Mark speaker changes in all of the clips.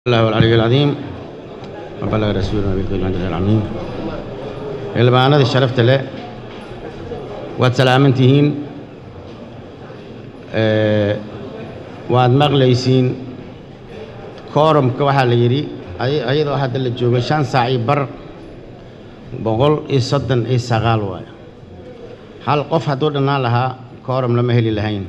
Speaker 1: الله العلي العظيم وبلغ رسولنا بالكلمات العظيم xildhibaanada sharafta leh waad salaaman tihiin waad maqlaysiin koorumka waxaa la yidhi ayadoo hadda la joogo shan saac iyo bar boqol iyo soddon iyo sagaal waayo hal qof hadduu dhannaan lahaa koorum lama heli lahayn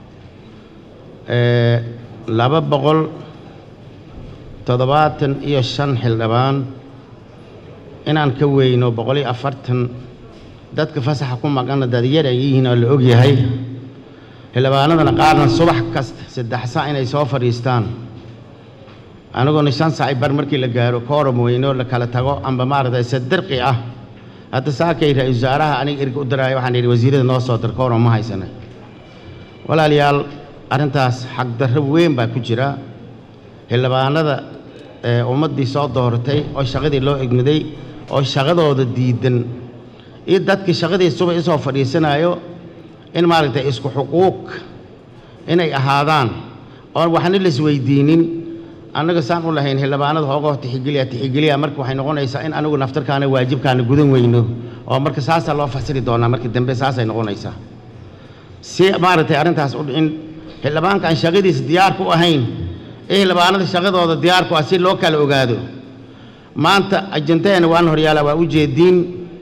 Speaker 1: laba boqol toddobaatan iyo shan xildhibaan inaan ka weyno boqol iyo afartan dadka fasaxa ku maqanna dadyar ay yihiin oo la og yahay xildhibaanadana qaarna subax kasta saddex saac inay soo fadhiistaan aniguna shan saaci bar markii la gaaro koorum weyno la kala tago amba maaragtay sadirqi ah hadda saakay ra-iisul wasaaraha aniga erga u diraayo waxaan yidhi wasiirada noo soo dir koorum ma haysana walaalayaal arrintaas xagdarro weyn baa ku jira xildhibaanada ummaddii soo dooratay oo shaqadii loo egmaday oo shaqadooda diidan iyo dadkii shaqadii subax isoo fadhiisanayo in maaragtay isku xuquuq inay ahaadaan oon waxna la isweydiinin annaga saan u lahayn xildhibaanada hoogoo tixigeliya tixigeliya marka waxay noqonaysaa in anigu naftarkaana waajibkaana gudan weyno oo marka saasaa loo fasiri doonaa marka dambe saasay noqonaysaa si maaragtay arrintaas u in xildhibaanka aan shaqadiisa diyaar ku ahayn ee xildhibaanada shaqadooda diyaarku ah si loo kala ogaado maanta ajantaheena waan horyaala waa u jeediin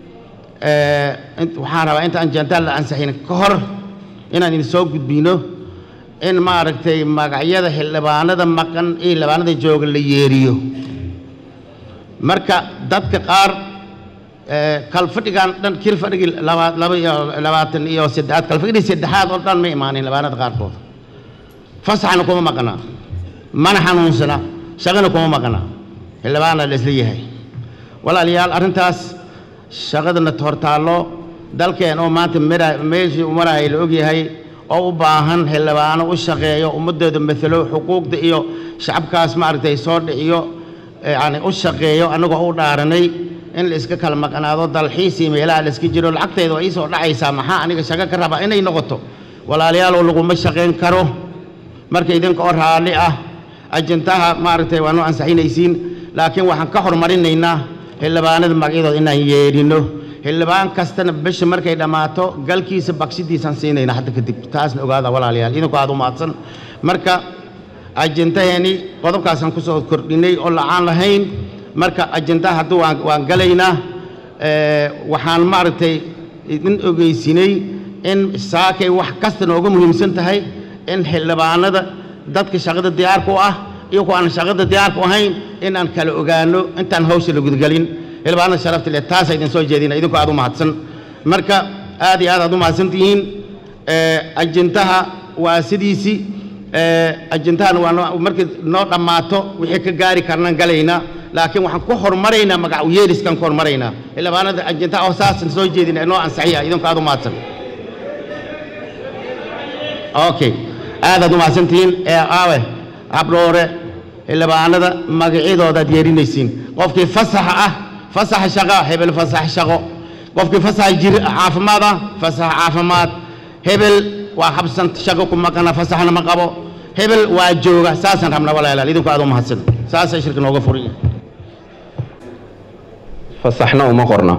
Speaker 1: waxaan rabaa inta ajantaa la ansaxin ka hor inaan idin soo gudbino in maaragtay magacyada xildhibaanada maqan ee xildhibaanada jooga la yeeriyo marka dadka qaar kalfadhigan dhan kil fadhigii laba iyo labaatan iyo saddexaad kalfadhigii saddexaad oo dhan ma imaanin xildhibaanada qaarkood fasaxna kuma maqnaa mana xanuunsana shaqana kuma maqna xildhibaana la isla yahay walaalayaal arrintaas shaqadana hortaallo dalkeen oo maanta meeshii u maraya la ogyahay oo u baahan xildhibaano u shaqeeyo ummadooda matalo xuquuqda iyo shacabkaas maaragtay soo dhiciyo yani u shaqeeyo annagoo u dhaaranay in la iska kala maqnaado dalxiis iyo meelaha la iska jiro lacagtayda waa iisoo dhacaysaa maxaa aniga shaqo ka rabaa inay noqoto walaaliyaaloo laguma shaqayn karo marka idinka oo raalli ah ajantaha maaragtay waa noo ansaxinaysiin laakiin waxaan ka hormarinaynaa xildhibaanada magacyadooda inaan yeedhino xildhibaan kastana bisha markay dhammaato galkiisa bagshidiisaan siinayna hadda kadib taasna ogaada walaalayaal idinku aad u mahadsan marka ajantaheeni qodobkaasaan ku soo kordhinay oo lacaan lahayn marka ajantaha hadduu waan waan galaynaa waxaan maaragtay idin ogeysinay in saakay wax kasta nooga muhiimsan tahay in xildhibaanada dadka shaqada diyaarku ah iyo kuwa aan shaqada diyaarku ahayn inaan kala ogaano intaan hawsha la gudgelin xildhibaanada sharafta leh taasa idin soo jeedina idinku aad u mahadsan marka aad iyo aad aad u mahadsan tihiin ajantaha waa sidiisii ajantahana waa markii noo dhammaato wixii ka gaari karnaan galaynaa laakiin waxaan ku hormaraynaa magac yeeriskaan ku hormaraynaa xildhibaanada ajantaha oo saasan soo jeedina noo ansaxiya idinku aad u mahadsan okay aadaad u mahadsantihiin ee aawe habdhoore xildhibaanada magacyadoodaad yeerinaysiin qofkii fasaxa ah fasaxa shaqo hebel fasax shaqo qofkii fasaxa jir caafimaad ah fasax caafimaad hebel waa habsan shaqo ku maqana fasaxna ma qabo hebel waa jooga saasaan rabnaa walaalaal idinku aad u mahadsan saasay shirka nooga furan yahay
Speaker 2: fasaxna uma qorna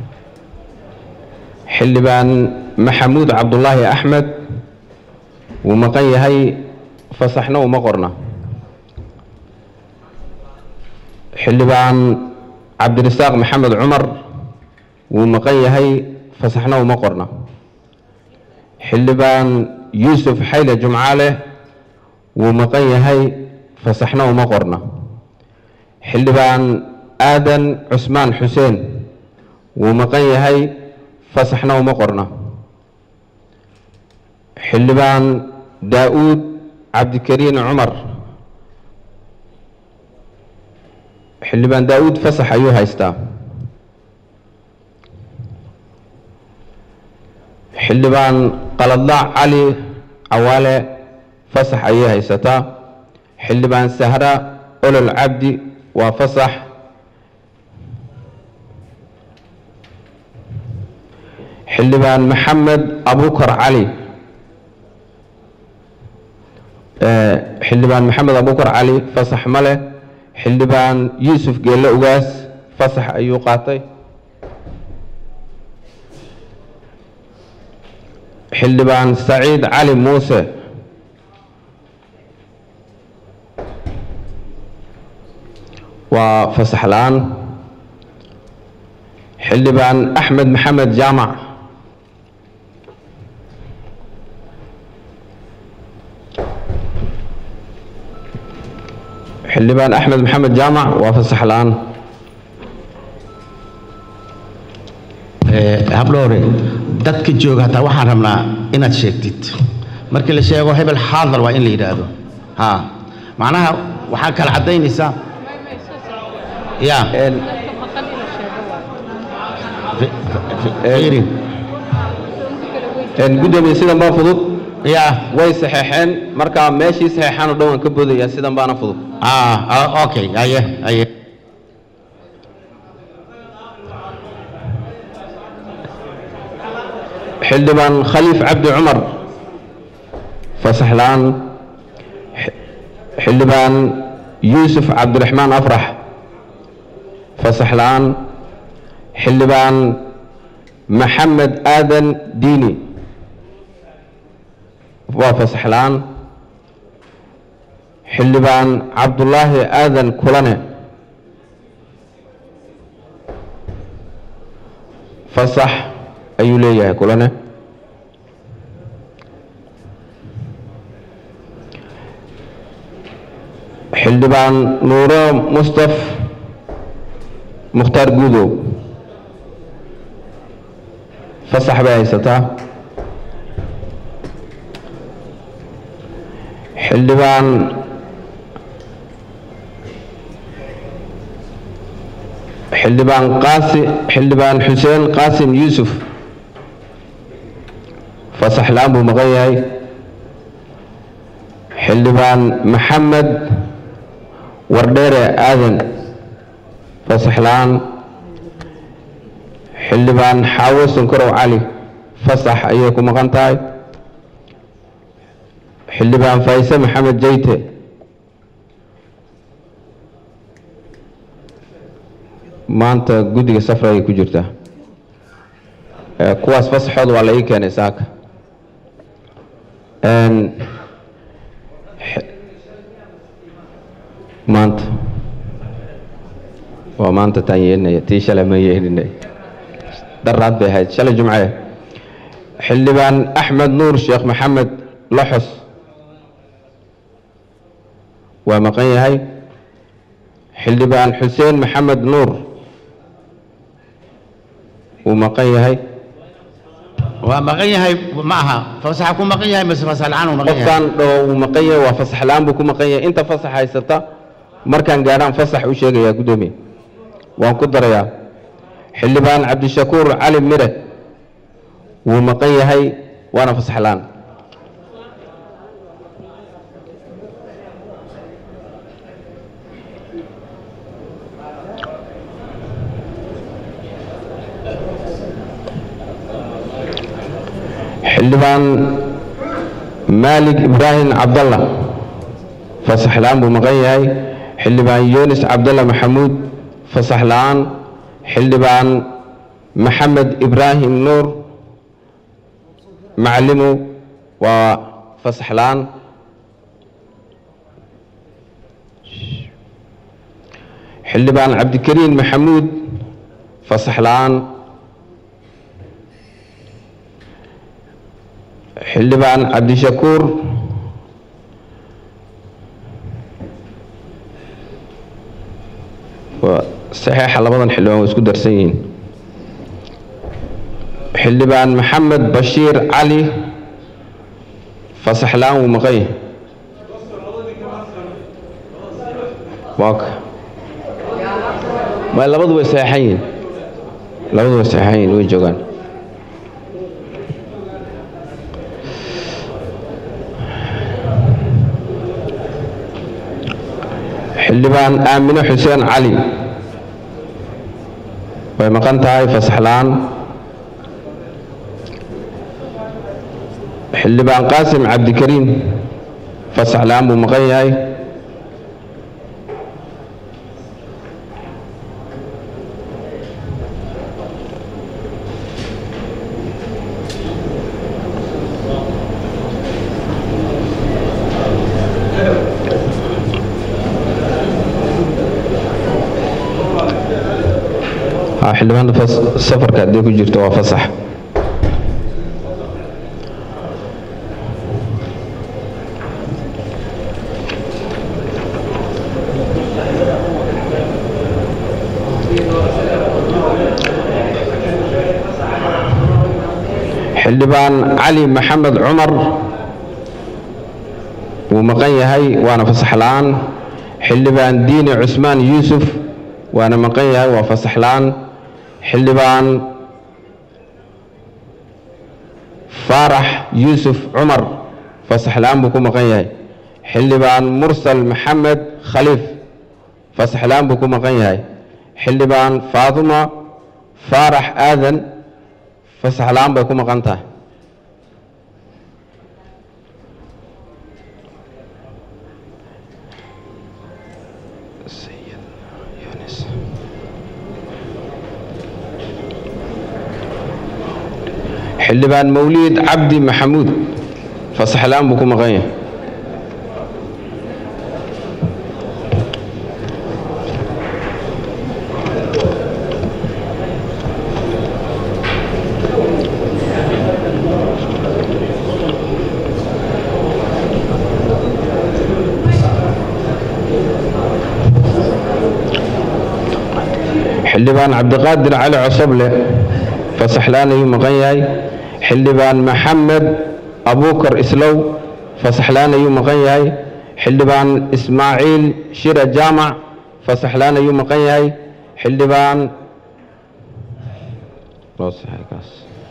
Speaker 2: xildhibaan maxamuud cabdulaahi axmed wuu maqan yahay fasaxna uma qorna xildhibaan cabdirasaaq maxamed cumar wuu maqan yahay fasaxna uma qorna xildhibaan yuusuf xayle jumcaale wuu maqan yahay fasaxna uma qorna xildhibaan aadan cusmaan xuseen wuu maqan yahay fasaxna uma qorna xildhibaan daa-uud cabdikariin cumar xildhibaan daa-uud fasax ayuu haystaa xildhibaan qaladlaac cali cawaale fasax ayay haysataa xildhibaan sahra olol cabdi waa fasax xildhibaan maxamed abukar cali xildhibaan maxamed abukar cali fasax ma leh xildhibaan yuusuf geelle ugaas fasax ayuu qaatay xildhibaan saciid cali muuse waa fasax la-aan xildhibaan axmed maxamed jaamac xildhibaan axmed maxamed jaamac waa fasax la-aan
Speaker 1: habdhowre dadka jooga hataa waxaan rabnaa inaad sheegtid markii la sheego hebel xaadar waa in la yidhaahdo ha macnaha waxaa kala caddaynaysaa ya
Speaker 2: Een,
Speaker 1: fi- fi- fiiri
Speaker 2: een, guddoomiye sidan baa fudud
Speaker 1: ya
Speaker 2: way saxeexeen markaa meeshii saxeexaan oo dhan waan ka boodaya sidan baana fudud
Speaker 1: ah ah, okay aye aye
Speaker 2: xildhibaan khaliif cabdi cumar fasax la-aan X- xildhibaan yuusuf cabdiraxmaan afrax fasax la-aan xildhibaan maxamed aadan diini waa fasax la-aan xildhibaan cabdulaahi aadan kulane fasax ayuu leeyahay kulane xildhibaan nuuro mustaf mukhtaar guudow fasax bay haysataa xildhibaan xildhibaan qaasi xildhibaan xuseen qaasim yuusuf fasax la-aan buu maqan yahay xildhibaan maxamed wardheere aadan fasax la-aan xildhibaan xaawo sankarow cali fasax ayay ku maqan tahay xildhibaan faayse maxamed jeyte maanta guddiga safra ayay ku jirtaa Eh, kuwaas fasaxooda waa la ii keenay saaka Een, xe- maanta waa maanta taan yeelinaya tii shalay ma yeelinay daraad bay ahayd shalay jumce xildhibaan axmed nuur sheekh maxamed loxos waa maqan yahay xildhibaan xuseen maxamed nuur wuu maqan yahay
Speaker 1: waa maqan yahay ma aha fasaxa ku maqan yahay mise fasax la-aan uu maqan yahay
Speaker 2: qofkan dhaho wuu maqan yahay waa fasax la-aan buu ku maqan yahay inta fasax haysata markaan gaadhaan fasax u sheegayaa guddoomiye waan ku darayaa xildhibaan cabdishakuur cali mire wuu maqan yahay waana fasax la-aan xildhibaan maalig ibraahim cabdalla fasax la-aan buu maqan yahay xildhibaan yunis cabdalla maxamuud fasax la-aan xildhibaan maxamed ibraahim nuur macalimu waa fasax la-aan xildhibaan cabdikariin maxamuud fasax la-aan xildhibaan cabdishakuur waa saxeexa labadan xildhibaan waa isku darsan yihiin xildhibaan maxamed bashiir cali fasax la-aan wuu maqan yahay waaka ma labadu way saxeexan yihiin labadu way saxeexan yihiin way joogaan xildhibaan aamine xuseen cali way maqan tahay fasax la-aan xildhibaan qaasim cabdikariim fasax la-aan buu maqan yahay xildhibaanada fas- safarka haddii ku jirto waa fasax xildhibaan cali maxamed cumar wuu maqan yahay waana fasax la'aan xildhibaan diini cusmaan yuusuf waana maqan yahay waa fasax la'aan xildhibaan faarax yuusuf cumar fasax la'aan buu ku maqan yahay xildhibaan mursal maxamed khaliif fasax la'aan buu ku maqan yahay xildhibaan faaduma faarax aadan fasax la'aan bay ku maqan tahay xildhibaan mawliid cabdi maxamuud fasax la'aan buu ku maqan yahay xildhibaan cabdiqaadir cali cosoble fasax la'aan ayuu maqan yahay xildhibaan maxamed abuukar islow fasax la'aan ayuu maqan yahay xildhibaan ismaaciil shira jaamac fasax la'aan ayuu maqan yahay xildhibaan loo saxay kaas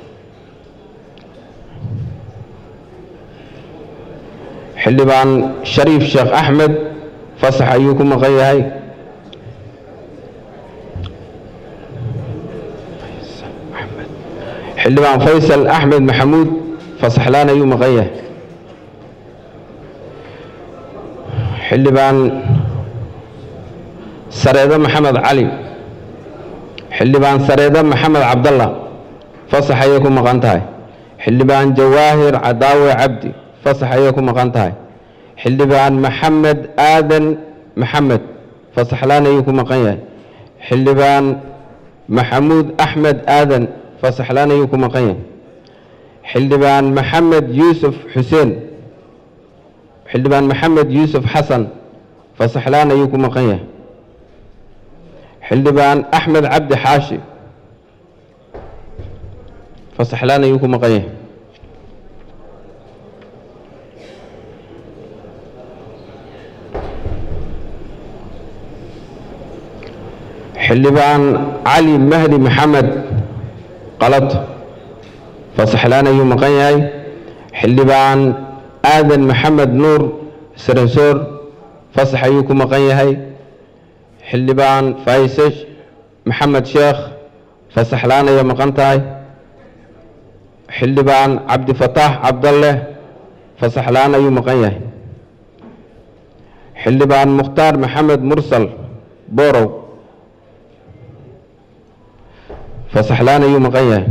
Speaker 2: xildhibaan shariif sheekh axmed fasax ayuu ku maqan yahay xildhibaan faysal axmed maxamuud fasaxlaan ayuu maqan yahay xildhibaan sareedo maxamed cali xildhibaan sareedo maxamed cabdalla fasax ayay ku maqan tahay xildhibaan jawaahir cadaawe cabdi fasax ayay ku maqan tahay xildhibaan maxamed aadan maxamed fasaxlaan ayuu ku maqan yahay xildhibaan maxamuud axmed aadan fasaxlaan ayuu ku maqan yahay xildhibaan maxamed yuusuf xuseen xildhibaan maxamed yuusuf xasan fasaxlaan ayuu ku maqan yahay xildhibaan axmed cabdi xaashi fasaxlaan ayuu ku maqan yahay xildhibaan cali mahdi maxamed qalad fasaxlaan ayuu maqan yahay xildhibaan aadan maxamed nuur saransoor fasax ayuu ku maqan yahay xildhibaan faayse maxamed sheekh fasaxlaan ayay maqan tahay xildhibaan cabdifataax cabdalle fasaxlaan ayuu maqan yahay xildhibaan mukhtaar maxamed mursal borow fasaxlaan ayuu maqan yahay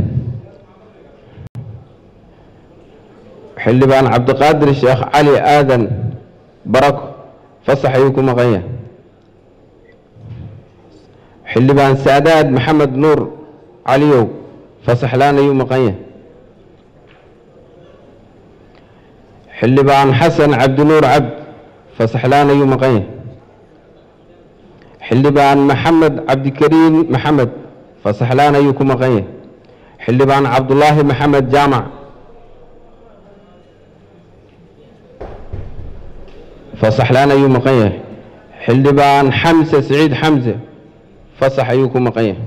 Speaker 2: xildhibaan cabdiqaadir sheekh cali aadan barako fasax ayuu ku maqan yahay xildhibaan saadaad maxamed nuur caliyow fasaxlaan ayuu maqan yahay xildhibaan xasan cabdinuur cabd fasaxlaan ayuu maqan yahay xildhibaan maxamed cabdikariin maxamed fasaxlaan ayuu ku maqan yahay xildhibaan cabdulaahi maxamed jaamac fasaxlaan ayuu maqan yahay xildhibaan xamse siciid xamse fasax ayuu ku maqan yahay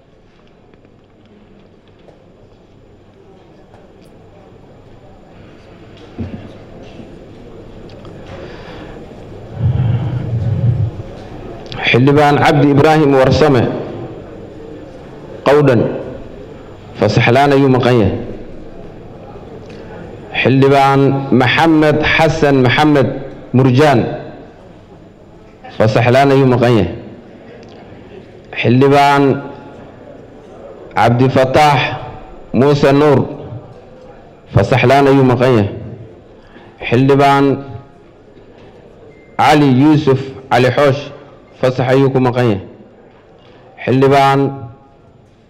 Speaker 2: xildhibaan cabdi ibraahim warsame qowdhan fasaxlaan ayuu maqan yahay xildhibaan maxamed xasan maxamed murjaan fasaxlaan ayuu maqan yahay xildhibaan cabdifataax muuse nuur fasaxlaan ayuu maqan yahay xildhibaan cali yuusuf cali xoosh fasax ayuu ku maqan yahay xildhibaan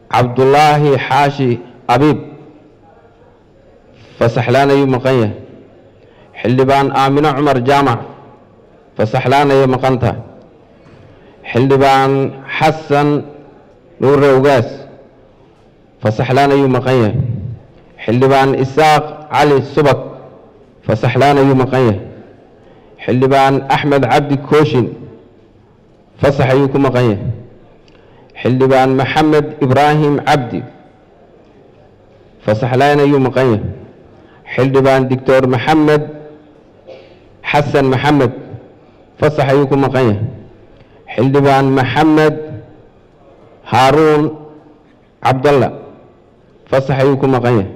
Speaker 2: cabdulaahi xaashi abiib fasaxlaan ayuu maqan yahay xildhibaan aamino cumar jaamac fasaxlaan ayay maqan tahay xildhibaan xasan nuure ugaas fasaxlaan ayuu maqan yahay xildhibaan isaaq cali subag fasaxlaan ayuu maqan yahay xildhibaan axmed cabdi kooshin fasax ayuu ku maqan yahay xildhibaan maxamed ibraahim cabdi fasaxlaan ayuu maqan yahay xildhibaan doctor maxamed xasan maxamed fasax ayuu ku maqan yahay xildhibaan maxamed haaruun cabdalla fasax ayuu ku maqan yahay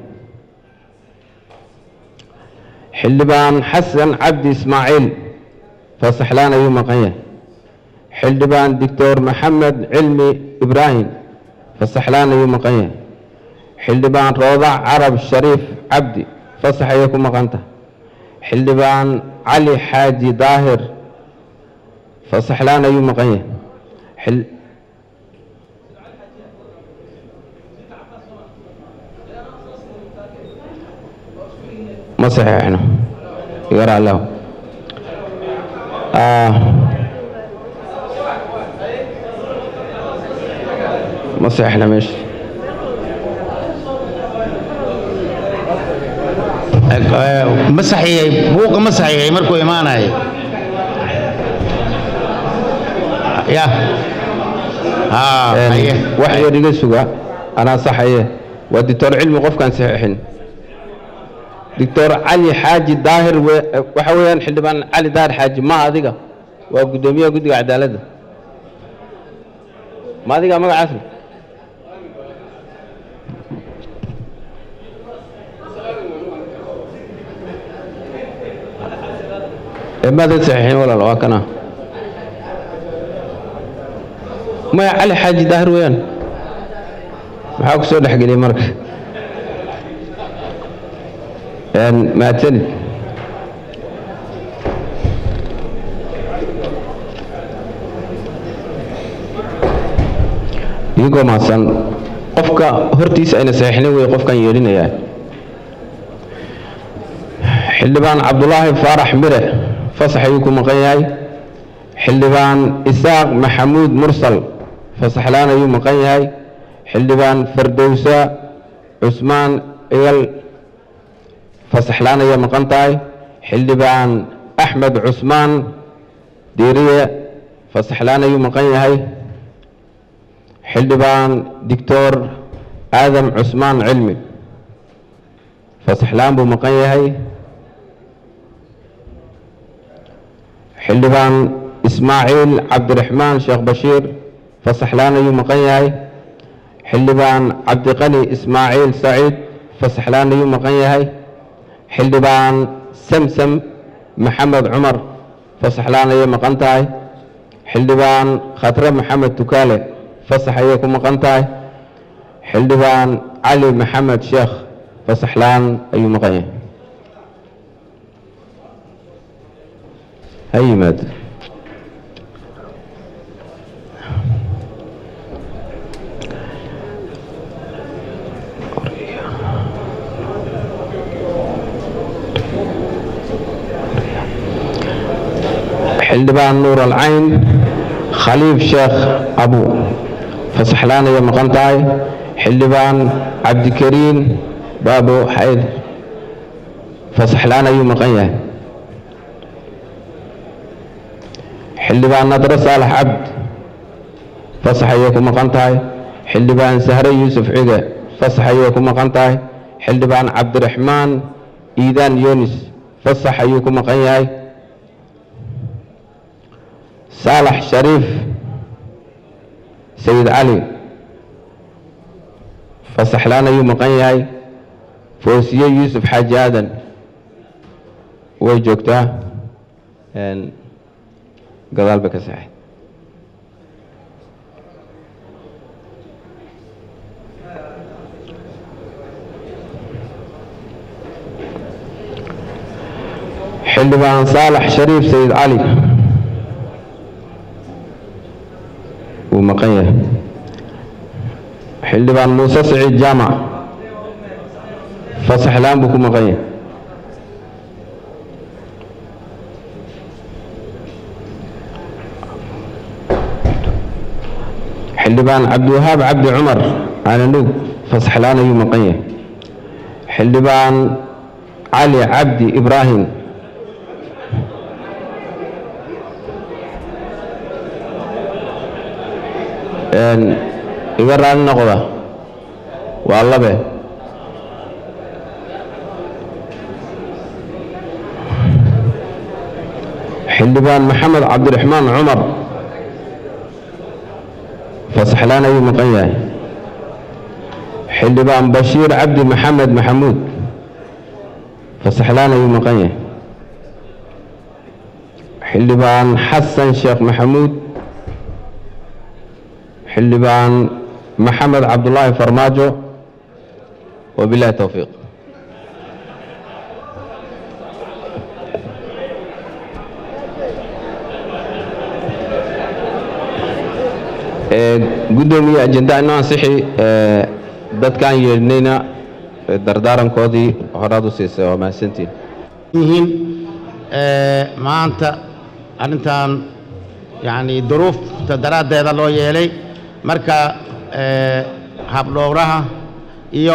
Speaker 2: xildhibaan xasan cabdi ismaaciil fasaxlaan ayuu maqan yahay xildhibaan doctor maxamed cilmi ibraahim fasaxlaan ayuu maqan yahay xildhibaan roodac carab shariif cabdi fasax ayay ku maqan tahay xildhibaan cali xaaji daahir fasaxlaan ayuu maqan yahay xil- ma saxiixno igara allahu Ah. ma saxiixna meesha
Speaker 1: ma saxiixay buuqa ma saxiixay markuu imaanayo ya haa haye
Speaker 2: wax yar iga suga anaa saxaye waa doctor cilmi qofkaan saxiixin doctor cali xaaji daahir we- waxa weeyaan xildhibaan cali daahir xaaji ma adiga waa guddoomiyaha guddiga cadaaladda ma adiga magacaas leh ee maadan saxiixin walaal waa kana maya cali xaaji daahir weeyaan maxaa ku soo dhexgeliyey marka Een, mahadsanid idigoo mahadsan qofka hortiisa ayna saxiixnin wey qofkan yeelinayaa xildhibaan cabdulaahi faarax mire fasax ayuu ku maqan yahay xildhibaan isaaq maxamuud mursal fasaxlaan ayuu maqan yahay xildhibaan fardowsa cusmaan igal fasaxlaan ayay maqan tahay xildhibaan axmed cusmaan diiriye fasaxlaan ayuu maqan yahay xildhibaan doctor aadam cusmaan cilmi fasaxlaan buu maqan yahay xildhibaan ismaaciil cabdiraxmaan sheekh bashiir fasaxlaan ayuu maqan yahay xildhibaan cabdiqani ismaaciil saciid fasaxlaan ayuu maqan yahay xildhibaan samsam maxamed cumar fasaxlaan ayay maqan tahay xildhibaan khatre maxamed tukaale fasax ayay ku maqan tahay xildhibaan cali maxamed sheekh fasaxlaan ayuu maqan yahay ha yimaado xildhibaan nuur alcayn khaliif sheekh abu fasaxlaan ayay maqan tahay xildhibaan cabdikariin baabo xayd fasaxlaan ayuu maqan yahay xildhibaan nadre saalax cabd fasax ayay ku maqan tahay xildhibaan sahre yuusuf cige fasax ayay ku maqan tahay xildhibaan cabdiraxmaan iidaan yunis fasax ayuu ku maqan yahay saalax shariif sayid cali fasaxlaan ayuu maqan yahay foosiye yuusuf xaaji aadan way joogtaa Een, gadaal bay ka saxay xildhibaan saalax shariif sayid cali wuu maqan yahay xildhibaan muuse siciid jaamac fasaxlaan buu ku maqan yahay xildhibaan cabdiwahaab cabdi cumar calanug fasaxlaan ayuu maqan yahay xildhibaan cali cabdi ibraahim iga raali noqda waa labe xildhibaan maxamed cabdiraxmaan cumar fasaxlaan ayuu maqan yahay xildhibaan bashiir cabdi maxamed maxamuud fasaxlaan ayuu maqan yahay xildhibaan xasan sheekh maxamuud xildhibaan maxamed cabdulaahi farmaajo wabilahi towfiiq guddoomiye ajenda inoo ansixi dadkaan yeedhnayna dardaarankoodii horaad u siisay waa mahadsantiin
Speaker 1: yihiin maanta arrintan yacni duruufta daraaddeeda loo yeelay marka habdhowraha iyo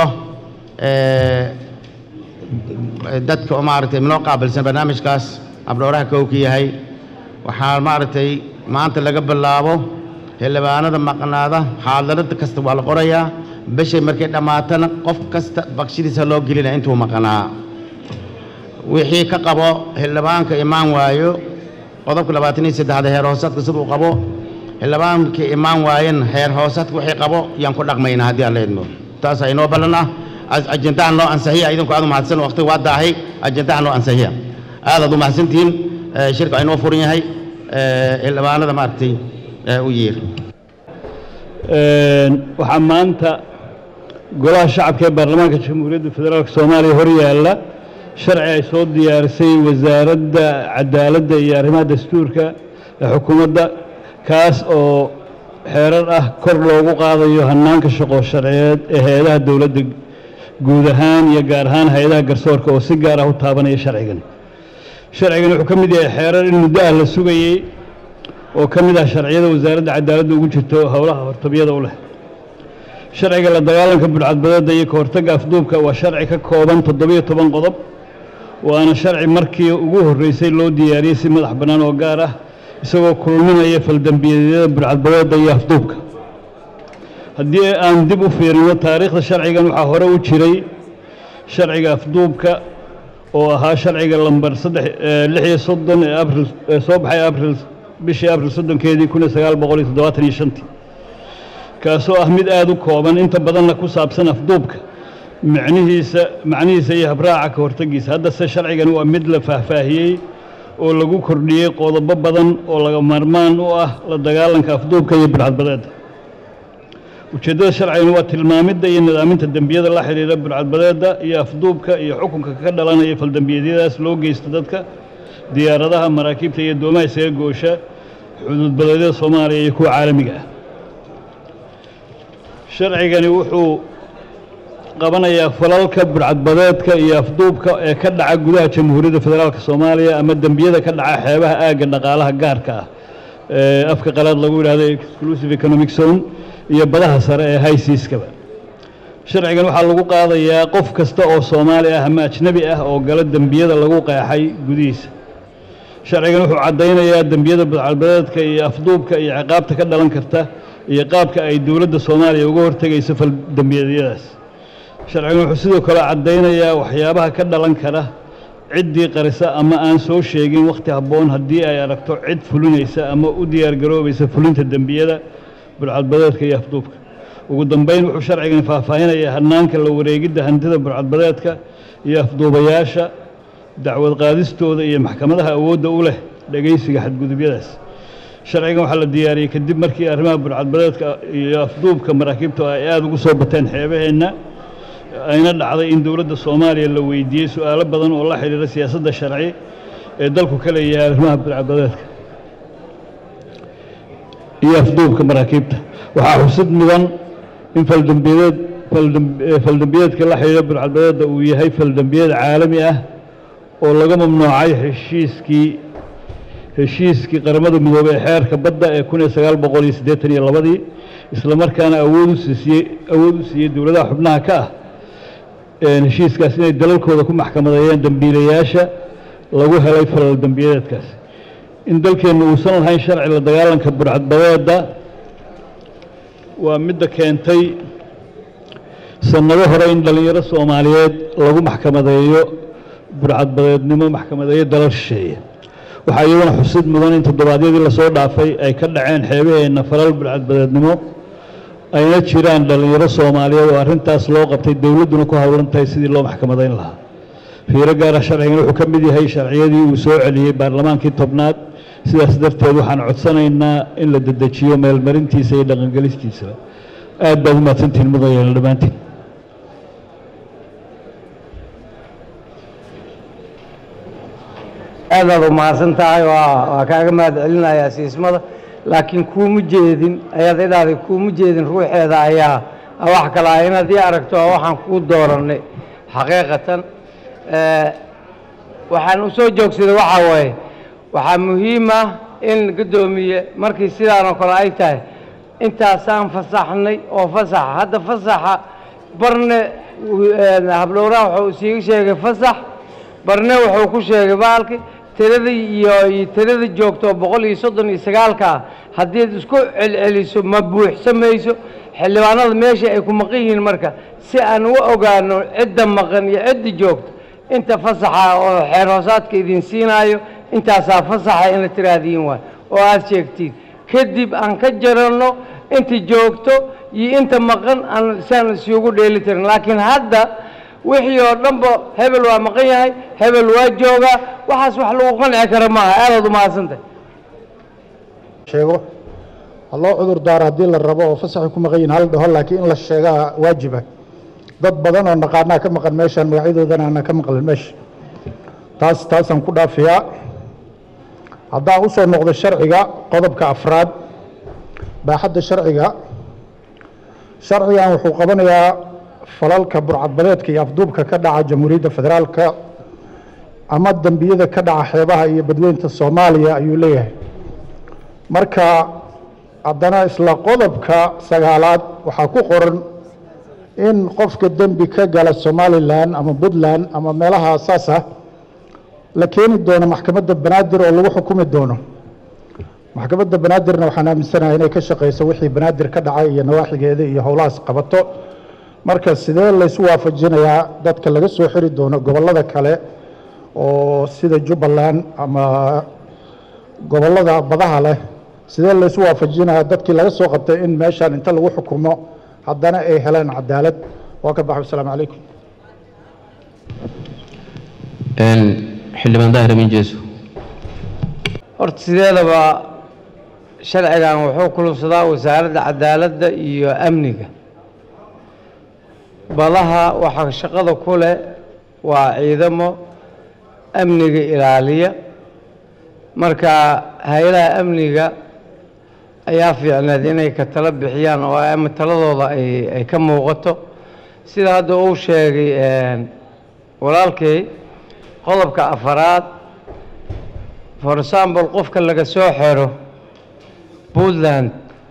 Speaker 1: dadka oo maaragtay minoo qaabilsan barnaamijkaas habdhowraha kowka yahay waxaa maaragtay maanta laga bilaabo xildhibaanada maqnaada xaaladada kasta waa la qorayaa bishay markay dhammaatana qof kasta bakshidiisa loo gelinaya intuu maqnaa wixii ka qabo xildhibaanka imaan waayo qodobka labaatan iyo saddexda heer hoosaadka siduu qabo xildhibaankii imaan waayen heer hoosaadka wixii qabo yaan ku dhaqmaynaa haddii aan la idmo taasaa inoo ballan ah ajendahan noo ansaxiya idinku aad u mahadsan waqtiga waa daahay ajendahan noo ansaxiya aadaad u mahadsantihiin shirka inoo furan yahay xildhibaanada maaragtay u yeer
Speaker 3: waxaa maanta golaha shacabka ee baarlamaanka jamhuuriyadda federaalk soomaaliya hor yaalla sharci ay soo diyaarisay wasaaradda cadaaladda iyo arrimaha dastuurka ee xukuumadda kaas oo xeerar ah kor loogu qaadayo hannaanka shaqo sharciyeed ee hay-adaha dowladda guud ahaan iyo gaar ahaan hay-adaha garsoorka oo si gaar ah u taabanaya sharcigan sharcigan wuxuu ka mid yahay xeerar in muddo ah la sugayey oo ka mid ah sharciyada wasaaradda cadaaladda ugu jirto howlaha hortamyada u leh sharciga la dagaalanka budhcadbadeedda iyo ka hortagga afduubka waa sharci ka kooban toddobiyo toban qodob waana sharci markii ugu horreysay loo diyaariyey si madax bannaan oo gaar ah isagoo kulminaya faldembiyeedyada budhcadbadeedda iyo afduubka haddii aan dib u fiirino taariikhda sharcigan waxaa hore u jiray sharciga afduubka oo ahaa sharciga lambar saddex lix iyo soddon ee abril ee soo baxay abril bishii abril soddonkeedii kun iyo sagaal boqol iyo toddobaatan iyo shantii kaasoo ah mid aada u kooban inta badanna ku saabsan afduubka macnihiisa macnihiisa iyo habraaca ka hortagiisa haddase sharcigan waa mid la faahfaahiyey oo lagu kordhiyey qodobo badan oo laga maarmaan u ah la dagaalanka afduubka iyo budhcadbadeedda ujeeddada sharcigan waa tilmaamidda iyo nidaaminta dembiyada la xidhiira budhcadbadeedda iyo afduubka iyo xukunka ka dhalanaya faldembiyeedyadaas loo geysta dadka diyaaradaha maraakiibta iyo doomaha isaga goosha xuduudbadeedyada soomaaliya iyo kuwa caalamiga ah sharcigani wuxuu qabanayaa falalka budhcadbadeedka iyo afduubka ee ka dhaca gudaha jamhuuriyadda federaalka soomaaliya ama dembiyada ka dhaca xeebaha aagga dhaqaalaha gaarka ah ee afka qalaad lagu yidhahdo exclusive economic zone iyo badaha sare ee haysiiskaba sharcigan waxaa lagu qaadayaa qof kasta oo soomaali ah ama ajnebi ah oo gala dembiyada lagu qeexay gudihiisa sharcigan wuxuu caddaynayaa dembiyada budhcadbadeedka iyo afduubka iyo ciqaabta ka dhalan karta iyo qaabka ay dowladda soomaaliya uga hortegayso fal dembiyeedyadaas sharcigan wuxuu sidoo kale caddaynayaa waxyaabaha ka dhalan kara ciddii qarisa ama aan soo sheegin wakhti habboon haddii ay aragto cid fulinaysa ama u diyaargaroobaysa fulinta dembiyada budhcadbadeedka iyo afduubka ugu dambayn wuxuu sharcigani faahfaahinayaa hannaanka la wareegidda hantida budhcadbadeedka iyo afduubayaasha dacwad qaadistooda iyo maxkamadaha awoodda u leh dhegaysiga xadgudubyadaas sharcigan waxaa la diyaariyey kadib markii arrimaha budhcadbadeedka iyo afduubka maraakiibta ay aada ugu soo bateen xeebaheenna ayna dhacday in dowladda soomaaliya la weydiiyey su-aalo badan oo la xidhiira siyaasadda sharci ee dalku ka leeyahay arrimaha budhcadbadeedka iyo afduubka maraakiibta waxaa xusid mudan in faldambiyeed faldam- eh, faldambiyeedka la xidhiidha burcadbadeedda uu yahay faldambiyeed caalami ah oo laga mamnuucay heshiiskii heshiiskii qaramada midoobey ee xeerka badda ee kun iyo sagaal boqol iyo siddeetan iyo labadii isla markaana awood u siisiyey awood u siiyey dowladaha xubnaha ka ah een heshiiskaas inay dalalkooda ku maxkamadeeyeen dembiilayaasha lagu helay falal dembiyeedkaas in dalkeennu uusan lahayn sharci la dagaalanka burcadbadeedda waa midda keentay sannado hore in dhallinyaro soomaaliyeed lagu maxkamadeeyo burcadbadeednimo maxkamadeeyo dalal shisheeye waxaa iyaduna xusid mudan in toddobaadyadii lasoo dhaafay ay ka dhaceen xeebaheenna falal burcadbadeednimo ayna jiraan dhallinyaro soomaaliyeed oo arrintaas loo qabtay dowladduna ku howlan tahay sidii loo maxkamadayn lahaa fiiro gaara sharcigan wuxuu ka mid yahay sharciyadii uu soo celiyey baarlamaankii tobnaad sidaas darteed waxaan codsanaynaa in la dedejiyo meelmarintiisa iyo dhaqangelistiisaba aad baad u mahadsantihiin mudanyeel dhammaantiin
Speaker 4: aad baad u mahadsan tahay waa waa kaaga mahad celinayaa siismada laakiin kuuma jeedin ayaad idhahday kuuma jeedin ruuxeeda ayaa ah wax kale ah inaad ii aragto waa waxaan kuu doorannay xaqiiqatan Eh, waxaan u soo joogsaday waxaa waaye waxaa muhiim ah in guddoomiye markii sidaan oo kale ay tahay intaasaan fasaxnay oo fasaxa hadda fasaxa barne eh, hablowraha wuxuu isiiga sheegay fasax barne wuxuu ku sheegay baalki tiradii iyo iyo tirada joogto oo boqol iyo soddon iyo sagaalka ah haddii ad isku celceliso ma buuxsamayso xildhibaanada meesha ay ku maqan yihiin marka si aan u ogaano cidda maqan iyo cidda joogto inta fasaxa oo xeer hoosaadka idin siinaayo intaasaa fasaxa ina tiraahdiin waay oo aad sheegtiin kadib aan ka jaranno inta joogto iyo inta maqan aan siaan isugu dheeli tirin laakiin hadda wixii oo dhanba hebel waa maqan yahay hebel waa joogaa waxaas wax lagu qanci kara maaha aadaad u mahadsantahay
Speaker 5: sheego ha loo cudur daaro haddii la rabo oo fasaxay ku maqan yihin hal dhaho laakiin in la sheegaa waajiba dad badan oo naqaanaa ka maqan meeshaan magacyadoodana aanan ka maqlin meesha taas taasaan ku dhaafiyaa haddaan u soo noqdo sharciga qodobka afraad baaxadda sharciga sharcigan wuxuu qabanayaa falalka burcadbadeedka iyo afduubka ka dhaca jamhuuriyadda federaalka ama dembiyada ka dhaca xeebaha iyo badweynta soomaaliya ayuu leeyahay marka haddana isla qodobka sagaalaad waxaa ku qoran in qofka dembi ka gala somalilan ama puntland ama meelaha saas ah la keeni doono maxkamadda banaadir oo lagu xukumi doono maxkamadda banaadirna waxaan aaminsanahay inay ka shaqeyso wixii banaadir ka dhacay iyo nawaaxigeeda iyo howlahaas qabato marka sidee laysu waafajinayaa dadka laga soo xiri doono gobollada kale oo sida jubbaland ama gobollada badaha leh sidee laysu waafajinayaa dadkii laga soo qabtay in meeshaan inta lagu xukumo haddana ay helaan cadaalad waa ka baxay wasalaamu calaykum
Speaker 2: xildhibaan daahir amin jeeso
Speaker 4: horta sideedaba sharcigan wuxuu kulubsadaa wasaaradda cadaaladda iyo amniga badaha waxaa shaqada ku leh waa ciidamo amniga ilaaliya marka hay-adaha amniga ayaa fiicneed inay ka talo bixiyaan oo ama taladooda ay ay ka muuqato sida hadda uu sheegay walaalkay qodobka afaraad for example qofka laga soo xero puntland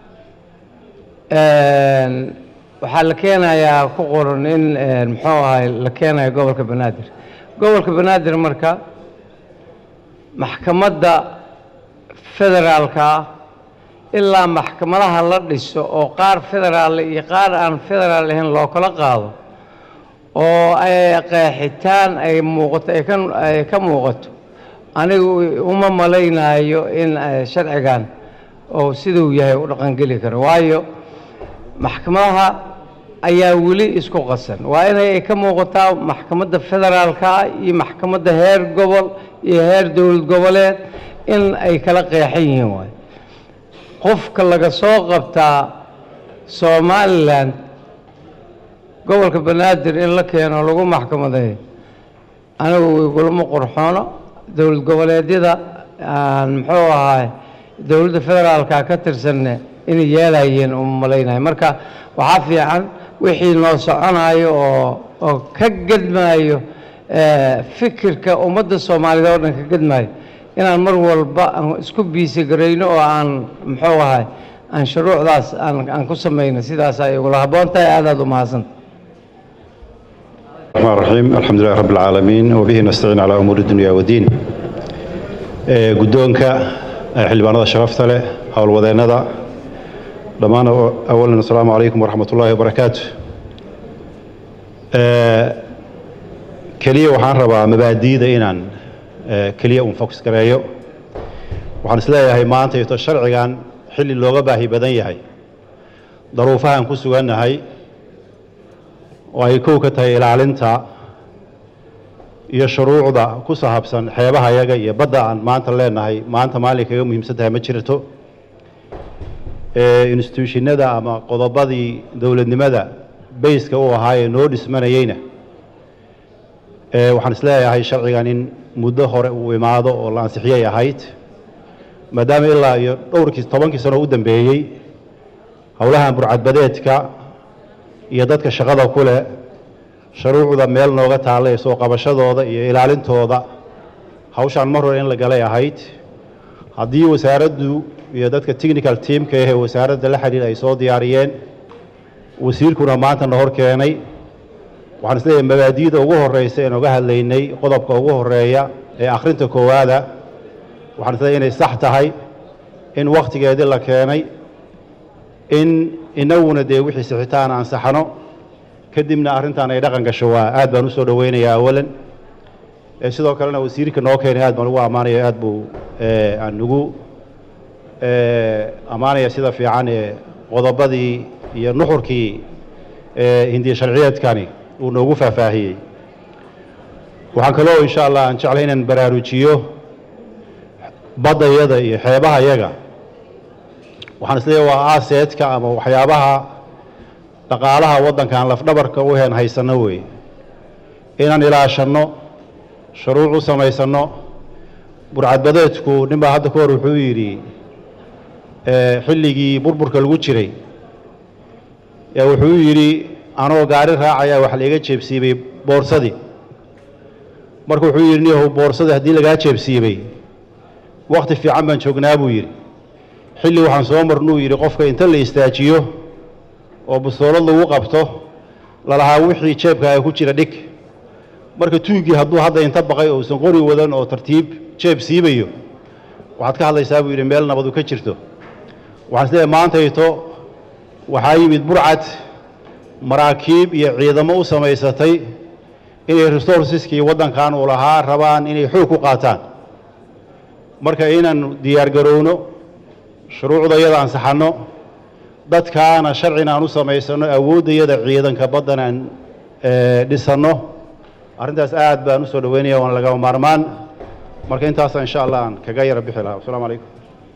Speaker 4: waxaa la keenayaa ku qoran in muxuu ahay la keenayo gobolka banaadir gobolka banaadir marka maxkamadda federaalka ah ilaa maxkamadaha la dhiso oo qaar federaal iyo qaar aan federaal ahayn loo kala qaado oo ay qeexitaan ay muuqato ay ka ay ka muuqato anigu uma malaynayo in sharcigan oo siduu yahay u dhaqangeli karo waayo maxkamadaha ayaa weli isku qasan waa inay ay ka muuqataa maxkamadda federaalka iyo maxkamadda heer gobol iyo heer dowlad goboleed in ay kala qeexan yihiin waayo qofka laga soo qabtaa somalilan gobolka banaadir in la keeno lagu maxkamadeeyo anigu igulama qurxoono dowlad goboleedyada aan muxuu ahaay dowladda federaalka ka tirsanne inay yeelayeen uma malaynayo marka waxaa fiican wixii noo soconayo oo oo ka gedmaayo eh, fikirka ummadda soomaaliyeed oo dhan ka gedmaayo inaan mar walba aan isku biisi garayno oo aan muxuu ahay aan shuruucdaas aan aan ku samayno sidaas ay ugula habboon tahay aad aad u mahadsanta
Speaker 6: الرحمن الرحيم الحمد لله رب العالمين وبه نستعين على أمور الدنيا والدين ee guddoonka ee xildhibaanada sharafta leh howlwadeennada dhammaan awalan asalaamu calaykum waraxmat ullaahi wabarakaatu Ee, keliya waxaan rabaa mabaadi'da inaan ee, keliya un focus gareeyo waxaan isleeyahay maanta ito sharcigan xilli looga baahi badan yahay daruufahan ku sugannahay oo ay kow ka tahay ilaalinta iyo shuruucda ku sahabsan xeebaha yaga iyo badda aan maanta leenahay maanta maalin kaga muhiimsan tahay ma jirto ee instituushinada ama qodobadii dowladnimada bayska u ahaa ee noo dhismanayeyna ee waxaan isleeyahay sharcigan in muddo hore uu imaado oo la ansixiyay ahayd maadaama ilaa iyo dhowrkii tobankii sano u dambeeyey howlahan burcadbadeedka iyo dadka shaqada ku leh shuruucda meel nooga taalla ee soo qabashadooda iyo ilaalintooda hawshaan mar hore in la galay ahayd haddii wasaaraddu iyo dadka technical teamka ah ee wasaaradda la xidhiir ay soo diyaariyeen wasiirkuna maanta na hor keenay waxaan isleeyahay mabaadi'da ugu horeysa ee nooga hadlaynay qodobka ugu horeeya ee akhrinta koowaada waxaan isleeyahay inay sax tahay in wakhtigeedii la keenay in inaguna dee wixii sixitaan ansaxano kadibna arrintan ay dhaqan gasho waa aad baan usoo dhoweynayaa awalan ee sidoo kalena wasiirka noo keenay aad baan ugu ammaanaya aad buu ee, aan ugu ee, ammaanaya sida fiican ee qodobadii iyo nuxurkii ee hindiya sharciyeedkani uu noogu faahfaahiyey waxaan kaloo insha allah aan jeclay inaan baraarujiyo baddayada iyo xeebaha yaga waxaan isleeyahay waa aaseedka ama waxyaabaha dhaqaalaha waddankan lafdhabarka u heen haysanno weeye inaan ilaashanno shuruuc u samaysanno burcadbadeedku nin baa hadda ka hor wuxuu yidhi ee, xilligii burburka lagu jiray ee wuxuu yidhi anoo gaari raacaya wax laiga jeebsiibay boorsadii marka wuxuu yidhi niyahow boorsadii haddii lagaa jeebsiibay wakhti fiican baan joognaa buu yidhi xilli waxaan soo marnuu yidhi qofka inta la istaajiyo oo bustoolad lagu qabto lalahaa wixii jeebkaaga ku jira dhig marka tuuggii hadduu hadda inta baqay oo uusan qori wadan oo tartiib jeeb siibayo waxaad ka hadlaysaa buu yidhi meel nabadu ka jirto waxaan isleeyahay maantayto waxaa yimid burcad maraakiib iyo ciidamo u samaysatay inay resourceski waddankan uu lahaa rabaan inay xoog ku qaataan marka inaan diyaar garowno shuruucda yada ansaxanno dadkaana sharcina aan u samaysano awooddayada ciidanka baddan aan ee, dhisanno arrintaas aad baan usoo dhaweynaya waana lagama maarmaan marka intaasa insha allah aan kaga yara bixi lahaa wasalaamu calaykum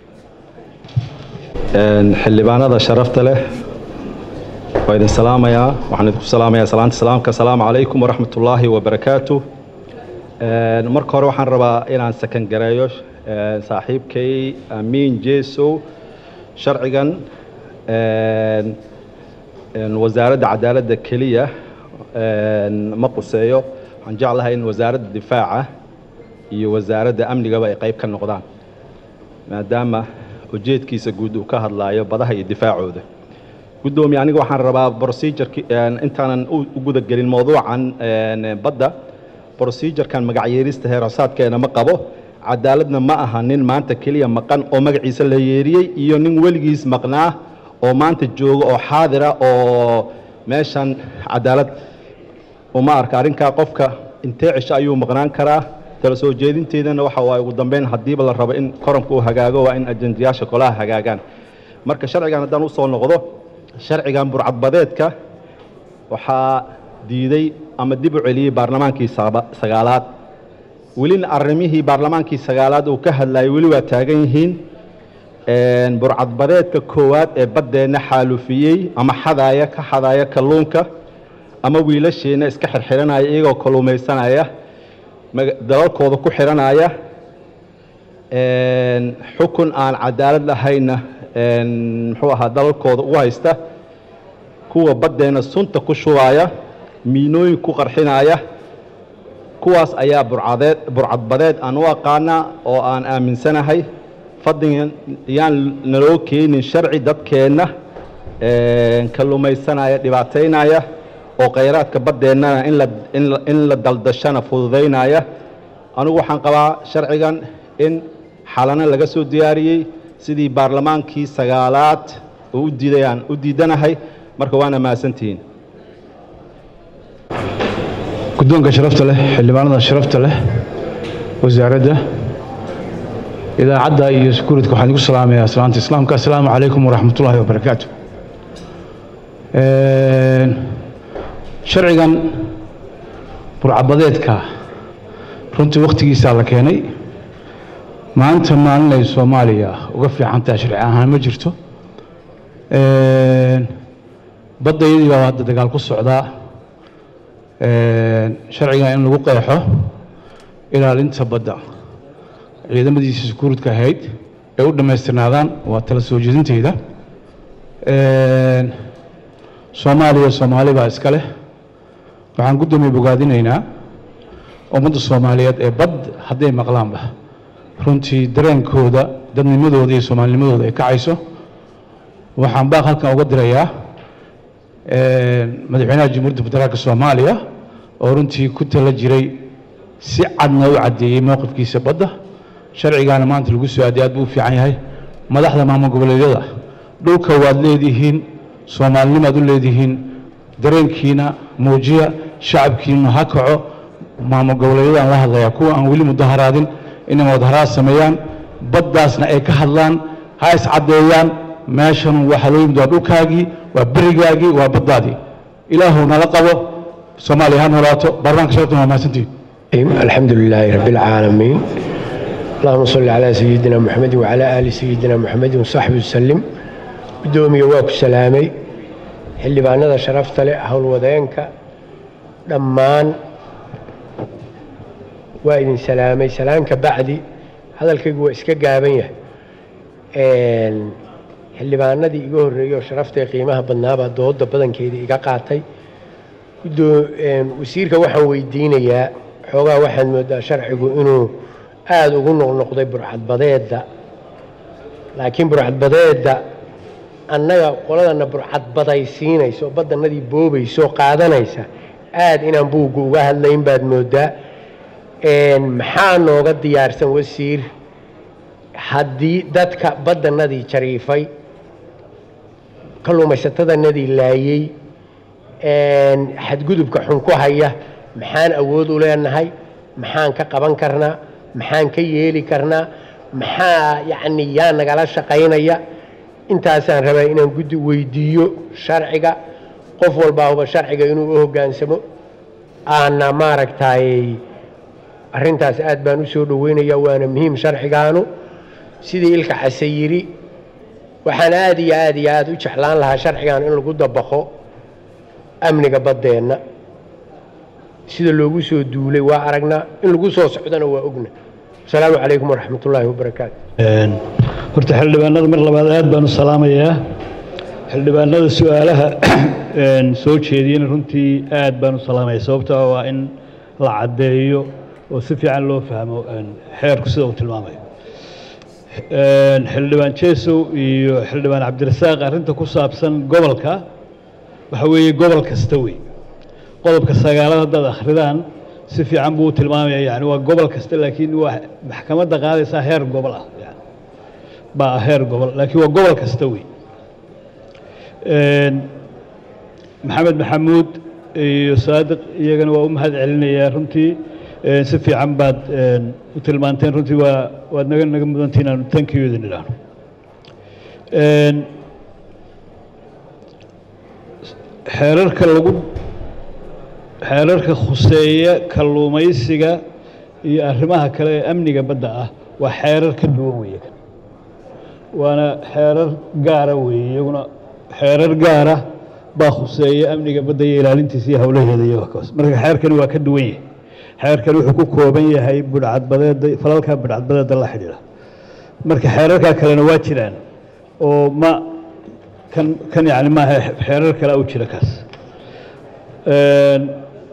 Speaker 7: Een, xildhibaanada sharafta leh waa idin salaamayaa waxaan idinku salaamayaa salaanta salaamka asalaamu calaykum waraxmat ullaahi wabarakaatu Een, marka hore waxaan rabaa inaan sakan gareeyo een, saaxiibkay amiin jeesow sharcigan een, een, wasaaradda cadaaladda keliya een, ma quseeyo waxaan jeclahay in wasaaradda difaaca iyo wasaaradda amnigaba ay qayb ka noqdaan maadaama ujeedkiisa guud uu ka hadlaayo badaha iyo difaacooda guddoomiye aniga waxaan rabaa procedureki intaanan u u guda gelin mowduucan een, badda procedurekan magacyeerista heerasaadkeena ma qabo cadaaladna ma aha nin maanta keliya maqan oo magaciisa la yeeriyey iyo nin weligiis maqnaa oo maanta jooga oo xaadira oo meeshan cadaalad uma arka arrinkaa qofka intee cisho ayuu maqnaan karaa tala soo jeedinteedana waxa waaye ugu dambeyn haddiiba la rabo in koranka uu hagaago waa in ajendayaasha kolaha hagaagaan marka sharcigan haddaan usoo noqdo sharcigan burcadbadeedka waxaa diiday ama dib u celiyey baarlamaankii saba- sagaalaad welina arrimihii baarlamaankii sagaalaad uu ka hadlayay weli waa taagan yihiin Een, burcadbadeedka koowaad ee baddeenna xaalufiyey ama xadaaya ka xadaaya kalluunka ama wiilasheenna iska xirxiranaya iyagoo kalluumaysanaya maga- dalalkooda ku xiranaya Een, xukun aan cadaalad lahayna muxuu ahaa dalalkooda u haysta kuwa baddeenna sunta ku shubaaya miinooyin ku qarxinaya kuwaas ayaa burcadeed burcadbadeed aan u aqaanaa oo aan aaminsanahay fadligan yaan naloo keenin sharci dadkeenna kalluumaysanaya dhibaataynaya oo khayraadka baddeennana in la in la in la daldashana fududaynaya anigu waxaan qabaa sharcigan in xalano laga soo diyaariyey sidii baarlamaankii sagaalaad oo u diidayaan u diidanahay marka waana mahadsantihiin
Speaker 3: guddoonka sharafta leh xildhibaanada sharafta leh wasaaradda idaacadda iyo sekuuritka waxaan igu salaamayaa salaanta islaamka assalaamu calaykum waraxmatullaahi wabarakaatu sharcigan burcabadeedka runtii wakhtigiisaa la keenay maanta maalin ay soomaaliya uga fiican tahay sharci ahaan ma jirto baddayadii baa hadda dagaal ku socdaa sharcigan in lagu qeexo ilaalinta badda ciidamadiisa sekuuridka ahayd ay u dhammaystirnaadaan waa tala soo jeedinteyda soomaaliya soomaali baa iska leh waxaan guddoomiye bogaadinaynaa ummadda soomaaliyeed ee bad hadday maqlaanba runtii dareenkooda dadnimadooda iyo soomaalinimadooda ay kacayso waxaan baaq halkan uga dirayaa madaxweynaha jamhuuriyadda federaalka soomaaliya oo runtii ku tala jiray si cadna u caddeeyey mowqifkiisa badda sharcigaana maanta lagu soo aadey aad buu u fiican yahay madaxda maamul goboleedyada dhulka waad leedihiin soomaalinimaad u leedihiin dareenkiina muujiya shacabkiina ha kaco maamul goboleedyadaan la hadlayaa kuwa aan weli mudaharaadin inay mudaharaad sameeyaan baddaasna ay ka hadlaan ha iscaddeeyaan meeshan waxaa loo yimid waa dhulkaagii waa berigaagii waa baddaadii ilaahu nala qabo soomaaliya ha noolaato baarlamaanka sharaftan waa mahadsantihin
Speaker 8: الحمد لله رب العالمين اللهم صل على سيدنا محمد وعلى آل سيدنا محمد وصحبه وسلم قدومي واكو سلامي اللي بانada sharafta leh howlwadeenka dhammaan waa idin salaamay salaamka bacdi hadalkaygu waa iska gaaban yahay xildhibaanadii iga horreeyey oo sharafta qiimaha badnaabaa dooda badankeeda iga qaatay wasiirka waxaan weydiinayaa xoogaa waxaad moodaa sharcigu inuu aada ugu noqnoqday burcadbadeedda laakiin burcadbadeedda annaga qoladana burcadbadaysiinaysa oo badanadii boobaysa oo qaadanaysa aada inaan buugga uga hadlayn baad moodaa maxaa nooga diyaarsan wasiir haddii dadka badanadii jariifay kalluumaysatadanadii laayey xadgudubka xun ku haya maxaan awood u leenahay maxaan ka qaban karnaa maxaan ka yeeli karnaa maxaa yacni yaa nagala shaqaynaya intaasaan rabaa inaan guddi weydiiyo sharciga qof walbaahuba sharciga inuu u hoggaansamo aana maaragtay arrintaas aad baan u soo dhoweynayaa waana muhiim sharcigaanu sidii ilka case yidhi waxaan aad iyo aad iyo aad u jeclaan lahaa sharcigan in lagu dabaqo amniga baddeenna sida loogu soo duulay waa aragnaa in lagu soo socdona waa ogna asalaamu calaykum waraxmat ullaahi wabarakaatu
Speaker 3: horta xildhibaanada mar labaad aad baan u salaamayaa xildhibaanada su-aalaha soo jeediyena runtii aad baan u salaamaya sababta waa in la caddeeyo oo si fiican loo fahmo xeerku sida uu tilmaamayo xildhibaan jeesow iyo xildhibaan cabdirasaaq arrinta ku saabsan gobolka waxa weeye gobol kasta wey qodobka sagaalad haddaad akhridaan si fiican buu u tilmaamaya yani waa gobol kasta laakiin waa maxkamadda qaadaysaa heer gobol ah yani baa ah heer gobol laakiin waa gobol kasta wey maxamed maxamuud iyo saadiq iyagana waa u mahad celinayaa runtii si fiican baad u tilmaanteen runtii waa waad naga naga mudantii inaanu tankiyooda nidhaahno xeerarka lagu xeerarka khuseeya kalluumaysiga iyo arrimaha kale ee amniga badda ah waa xeerar ka duwan weeye kan waana xeerar gaara weeye iyaguna xeerar gaara baa khuseeya amniga badda iyo ilaalintiisa iyo howlaheeda iyo kaas marka xeerkani waa ka duwan yahay xeerkani wuxuu ku kooban yahay budhcadbadeeda falalka budhcadbadeeda la xidhiidha marka xeerarkaa kalena waa jiraan oo ma kan kan yacni maaha xeerar kale u jira kaas Een,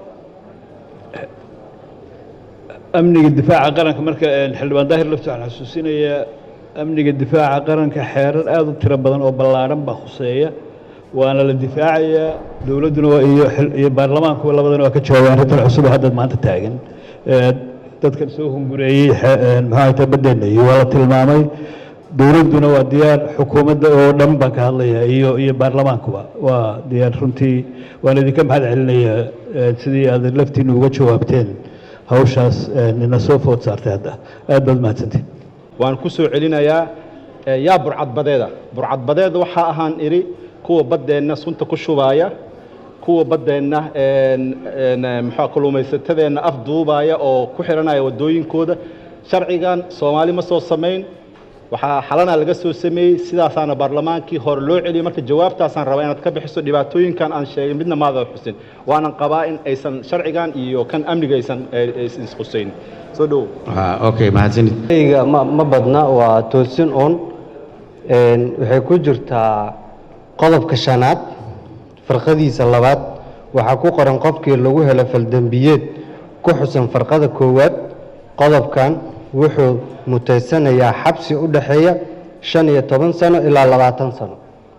Speaker 3: amniga difaaca qaranka marka een, xildhibaan daahir lafti waxaan xasuusinayaa amniga difaaca qaranka xeerar aada u tiro badan oo ballaadhan baa khuseeya waana la difaacayaa dowladduna waa- iyo xil- iyo baarlamaankuba labadana waa ka jawaabeen arrintan cusub oo hadda maanta taagan Ee, dadkan soo hungureeyey xe- een, muxuu ahayd badeenna iyo waa la tilmaamay dowladduna waa diyaar xukuumadda oo dhan baan ka hadlaya iyo iyo baarlamaankuba waa diyaar runtii waan idinka mahad celinayaa ee, sidii aad laftiina uga jawaabteen hawshaas een, ina soo food saartay hadda aad baad mahadsantiin
Speaker 7: waan ku soo celinayaa eh, yaa burcadbadeeda burcadbadeeda waxaa ahaan idhi kuwa baddeenna sunta ku shubaaya kuwa baddeenna een, een, eh, muxuu kalluumaysatadeenna afduubaya oo ku xiranaya waddooyinkooda sharcigan soomaali ma soo samayn waxaa xalana laga soo sameeyey sidaasaana baarlamaankii hore loo celiyey marka jawaabtaasaan rabaa inaad ka bixiso dhibaatooyinkan aan sheegay midna maada xusin waanan qabaa in aysan sharcigan iyo kan amniga aysan eh, aysan isqusayn soo dhowow
Speaker 1: okay mahadsanid
Speaker 9: ayga ma ma badna waa toosin un Een, waxay ku jirtaa qodobka shanaad farqadiisa labaad waxaa ku qoran qofkii lagu helo faldembiyeed ku xusan farqada koowaad qodobkan wuxuu mutaysanayaa xabsi u dhexeeya shan iyo toban sano ilaa labaatan sano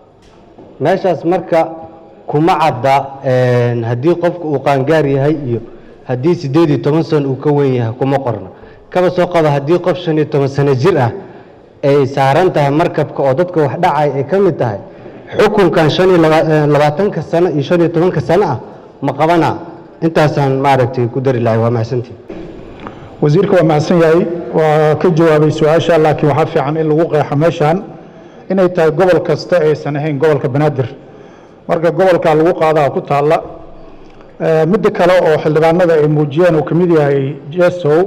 Speaker 9: meeshaas marka kuma cadda een, haddii qofku uu qaangaar yahay iyo haddii siddeed iyo toban sano uu ka weyn yahay kuma qorna kaba soo qaba haddii qof shan iyo toban sano jir ah ay saaran tahay markabka oo dadka wax dhacay ay ka mid tahay xukunkan shan iyo laba- eh, labaatanka sano iyo shan iyo tobanka sano ah ma qabana intaasaan maaragtay ku dari lahay waa mahadsantii
Speaker 5: wasiirka waa mahadsan yahay waa ka jawaabay su-aasha laakiin waxaa fiican in lagu qeexo meeshan inay tahay gobol kasta aysan ahayn gobolka banaadir marka gobolka lagu qaadaa ku taalla Eh, midda kale oo xildhibaanada ay muujiyeen uu ka mid yahay jesow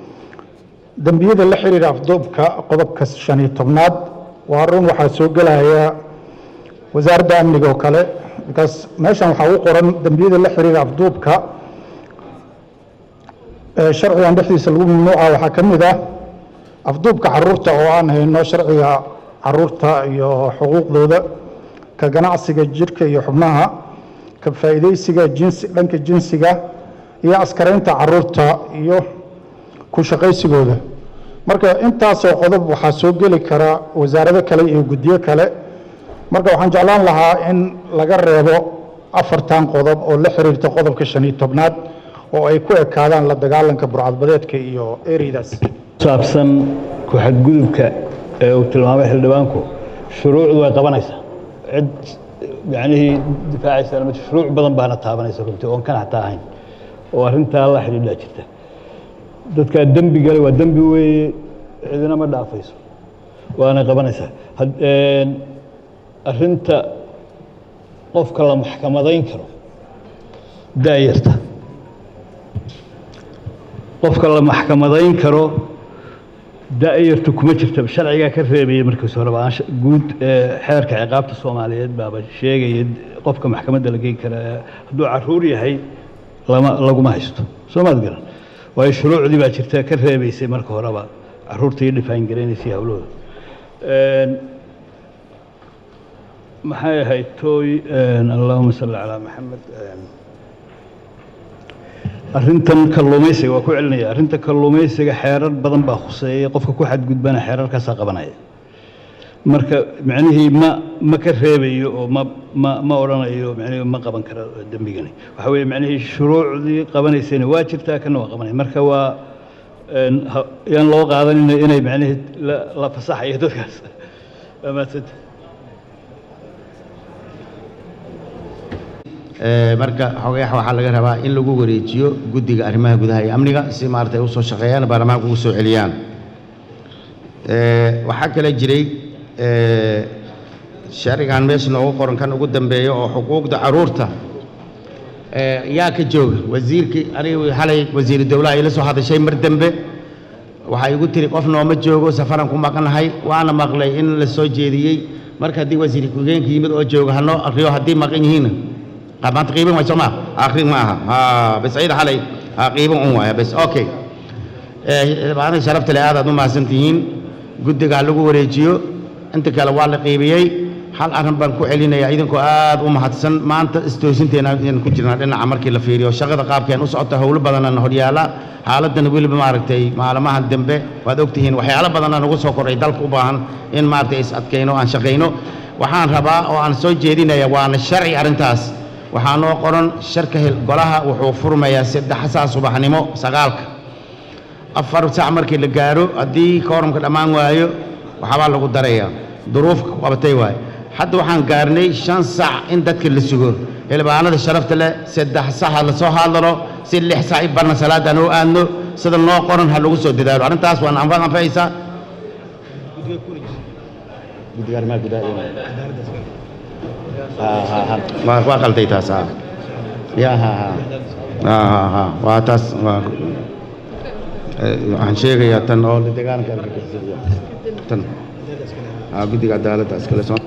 Speaker 5: dembiyada la xiriira afduubka qodobka shan iyo tobnaad waa run waxaa soo gelaya wasaaradda amniga oo kale markaas meeshan waxaa u qoran dembiyada la xiriira afduubka ee sharcigan dhexdiisa lagu mamnuuca waxaa ka mid ah afduubka caruurta oo aan hayno sharciga caruurta iyo xuquuqdooda ka ganacsiga jirka iyo xubnaha ka faa'iidaysiga jinsi dhanka jinsiga iyo askaraynta caruurta iyo ku shaqaysigooda marka intaasoo qodob waxaa soo geli kara wasaarado kale iyo guddiyo kale marka waxaan jeclaan lahaa in laga reebo afartan qodob oo la xiriirta qodobka shan iyo tobnaad oo ay ku ekaadaan la dagaalanka burcadbadeedka iyo ereydaas
Speaker 3: saabsan ku xadgudubka ee uu tilmaamay xildhibaanku shuruucdu way qabanaysaa cid yacnihii difaacaysa ma jirto. shuruuc badan baana taabanaysa runtii oon kan xataa ahayn oo arrintaa la xidhiidhaa jirta dadkaa dembi gale waa dembi weeye cidina ma dhaafayso waana qabanaysaa Had- een, arrinta qofka la maxkamadayn karo daayarta qofka la maxkamadayn karo daa'irtu kuma jirta sharcigaa ka reebaya markiis horeba aan sh- guud ee, xeerka ciqaabta soomaaliyeed baaba sheegaya qofka maxkamadda la geyn kara ee, hadduu caruur yahay lama laguma haysto soo maad garan waayo shuruucdii baa jirta ka reebaysay marka horeba caruurta iyo dhifaan garanaysay hawlahooda Een, maxay ahayd tooy een, allahuma salli calaa maxamed een, arrintan kalluumaysiga waa ku celinaya arrinta kalluumaysiga xeerar badan baa khuseeya qofka ku xadgudbana xeerarkaasaa qabanaya marka macnihii ma ma ka reebayo oo ma ma ma odhanayo macnihii ma qaban karo dembigani waxa weeye macnihii shuruucdii qabanaysayna waa jirtaa kana waa qabanaya marka waa een, ha- yaan loo qaadanina inay macnihii la la fasaxayo dadkaas waa mahadsanta
Speaker 1: Ee, marka xogayax waxaa laga rabaa in lagu wareejiyo guddiga arrimaha gudaha iyo amniga si maaragtay usoo shaqeeyaan baarlamaanka ugu soo celiyaan Ee, waxaa kale jiray ee, sharcigan meesha noogu qoran kan ugu dambeeya oo xuquuqda caruurta ee, yaa ka jooga wasiirkii aniga xalay wasiiru dowlaha ila soo hadashay mar dambe waxay igu tiri qof nooma joogo safaran ku maqnahay waana maqlay in la soo jeediyey marka haddii wasiir ku-xigeenka yimid oo jooga hanoo akriyo haddii maqan yihiin maanta qiiban way soo maa akrin ma aha ha bas ciida xalay ha qiiban un waaya bas okay maalinta sharafta le aad aad u mahadsan tihiin guddiga ha lagu wareejiyo inta kale waa la qiibiyey hal arrin baan ku celinayaa idinkoo aad u mahadsan maanta istoosinteena ayaan ku jirnaa dhinaca markii la fiiriyo shaqada qaabkeen u socota howlo badanana horyaala xaaladana weliba maaragtay maalmahan dambe waad ogtihiin waxyaalo badana nagu soo koray dalka u baahan in maaragtay is adkayno aan shaqayno waxaan rabaa oo aan soo jeedinaya waana sharci arrintaas waxaa noo qoran sharka hel golaha wuxuu furmayaa saddex saa subaxnimo sagaalka afar sac markii la gaaro haddii kooramka dhammaan waayo waxbaa lagu darayaa duruufka qabatay waaye hadda waxaan gaarnay shan sac in dadka la sugo xildhibaanada sharafta leh saddex sac ha lasoo hadlano si lix sac i barna salaad aan u aadno sida noo qoran ha lagu soo dadaalo arrintaas waan anfa anfaysaa waa waa qalday taas ha ya ha ha ha ha ha waa taas waa Eh, waxaan sheegayaa tan oo la dagaalanka argagixisada tan aa guddiga cadaaladda iskale soo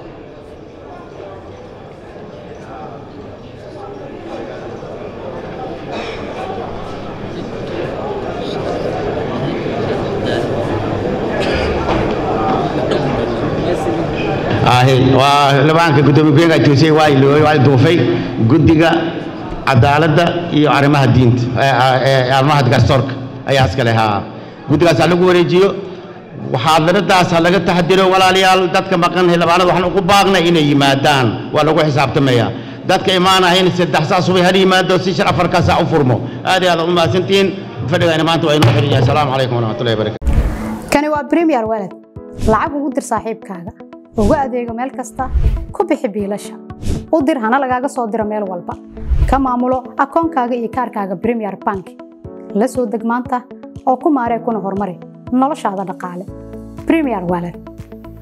Speaker 1: ahe waa xildhibaanka guddoomiye ku-xigeenka joosey waa ilooy waa duufay guddiga cadaaladda iyo arrimaha diinta eh, eh, arrimaha garsoorka ayaa iskale haa guddigaas ha lagu wareejiyo xaadiradaas ha laga taxadiro walaalayaal dadka maqan xildhibaanada waxaan ugu baaqnay inay yimaadaan waa lagu xisaabtamayaa dadka imaanahayn saddex saa subay hal yimaado si shar afarkaa saa u furmo aad iyo aad u mahadsantihiin fadhigayna maanta waa inoo xiran yahay asalaamu calaykum waraxmatullahi wabarakatu
Speaker 10: kani waa premier walad lacag ugu dir saaxiibkaaga ugu adeego meel kasta ku bixi biilasha u dir hana lagaaga soo diro meel walba ka maamulo akoonkaaga iyo kaarkaaga premier bank la soo deg maanta oo ku maaree kuna horumari noloshaada dhaqaale premier walad